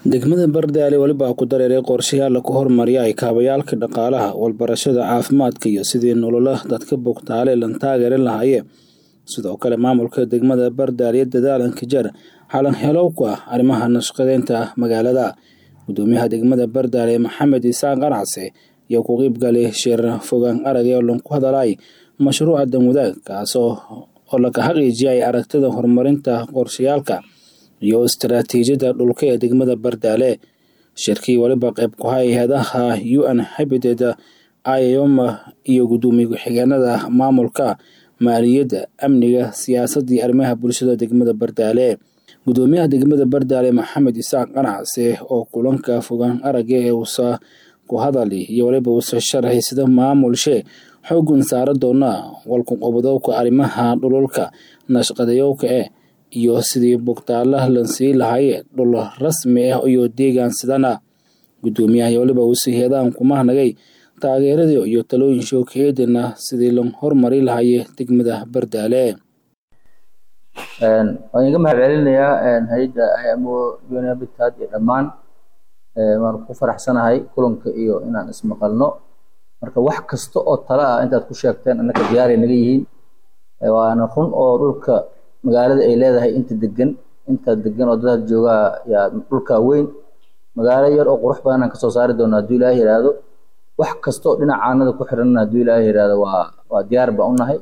degmada bardaale weliba ku dareeray qorshayaal lagu horumariya kaabayaalka dhaqaalaha walbarashada caafimaadka iyo sidii nolola dadka bogtaale lan taageerin lahaayeen sidoo kale maamulka degmada bardaale iyo dadaalanka jar xalan helow ku ah arrimaha nashqadeynta magaalada gudoomiyaha degmada bardaale maxamed isaan qanacse iyo ku qiybgalay shir fogaan arag ee lanku hadalay mashruuca danwadaag kaasoo oo laga xaqiijiyay aragtida horumarinta qorshayaalka iyo istaraatiijiyadda dhulka ee degmada bardaale shirkii weliba qayb ku hay hay-adaha u n habited iom iyo gudoomiye ku-xigeenada maamulka maaliyadda amniga siyaasadda iyo arrimaha bulshada degmada bardaale gudoomiyaha degmada bardaale maxamed isaaq qanacse oo kulanka fogaan aragga ee uusa ku hadali iyo waliba uusa sharaxay sida maamulshe xoogan saara doona walkuqobadowka arrimaha dhululka nashqadayowka eh iyo sidii bogtaalaha lan sii lahaye dhul rasmi ah iyo deegaan sidana gudoomiyaha iyo waliba uusa heedaan kumahnagay taageeradii iyo talooyin shookeedina sidii lan horumari lahaye degmada bardaale waan iga mahad celinayaa hay-adda imo unabitad iyo dhammaan waan ku faraxsanahay kulanka iyo inaan ismaqalno marka wax kasta oo tala ah intaad ku sheegteen annaka diyaaray naga yihiin waana run oo dhulka magaalada ay leedahay inta degan inta degan oo dadaad joogaa yaa dhulka weyn magaalo yar oo qurux badan aan kasoo saari doona hadduu ilaaha yihahdo wax kasta oo dhinaca caanada ku xiran hadduu ilaaha yihahdo waa waa diyaar baan unahay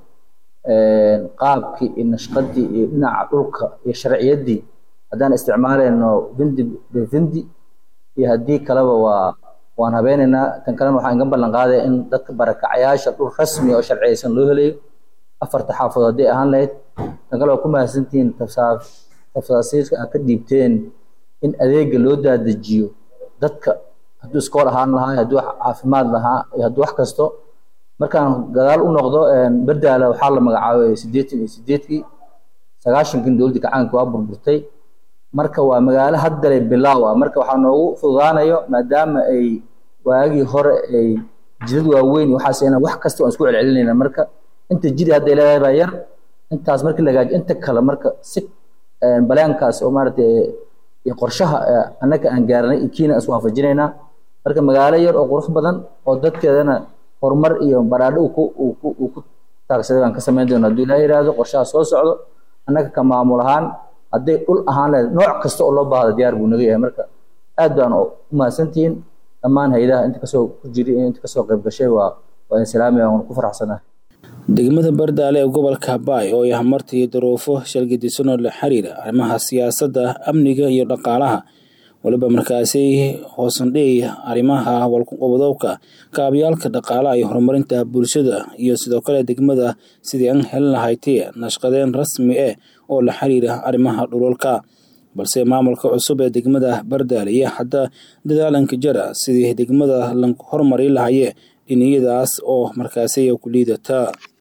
qaabkii iyo nashqadii iyo dhinaca dhulka iyo sharciyaddii haddaan isticmaaleyno vindi bivindi iyo haddii kaleba waa waan habeyneynaa tan kalena waxaan iga ballan qaadaya in dadka barakacayaasha dhul rasmi oo sharciyeysan loo helayo afarta xaafadood hadday ahaan lahayd tan kale waa ku mahadsantihiin tafsaasiirka aad ka dhiibteen in adeega loo daadajiyo dadka hadduu iskool ahaan lahaa hadduu caafimaad lahaa iyo hadduu wax kasto markaan gadaal u noqdo bardaala waxaa la magacaabay siddeetan iyo siddeedkii sagaashankin dowladda gacaanka waa burburtay marka waa magaalo haddale bilaaw ah marka waxaa noogu fududaanayo maadaama ay waagii hore ay jidad waaweyn iyo waxaas ina wax kasta waan isku celcelinayna marka inta jiri hadday leedahay baa yar intaas markii lagaajo inta kale marka si baleenkaas oo maaragtay iyo qorshaha annaka aan gaarnay iyo kiina is waafajinaynaa marka magaalo yar oo qurux badan oo dadkeedana horumar iyo baraadho uu ku taagsaday baan ka samayn doona hadduu ilaa yihahdo qorshaha soo socdo annaga ka maamul ahaan hadday dhul ahaan lehed nooc kasta oo loo baahda diyaar buu naga yahay marka aad baan u mahadsantihiin dhammaan hay-adaha inta kasoo ku jiri inta kasoo qayb gashay waa waa insilaamiya waan ku faraxsanahay degmada bardaale ee gobolka habaay oo ay hamartay duruufo shalgadisanoo la xiriira arrimaha siyaasadda amniga iyo dhaqaalaha waliba markaasi hoosandhey arrimaha walkuqobadowka kaabyaalka dhaqaalaha iyo horumarinta bulshada iyo sidoo kale degmada sidii an helin lahayti nashqadeen rasmi eh oo la xiriira arrimaha dhululka balse maamulka cusub ee degmada bardaale iyo hadda dadaalanka jara sidii degmada lan horumari lahaye dhiniyadaas oo markaasi ku liidata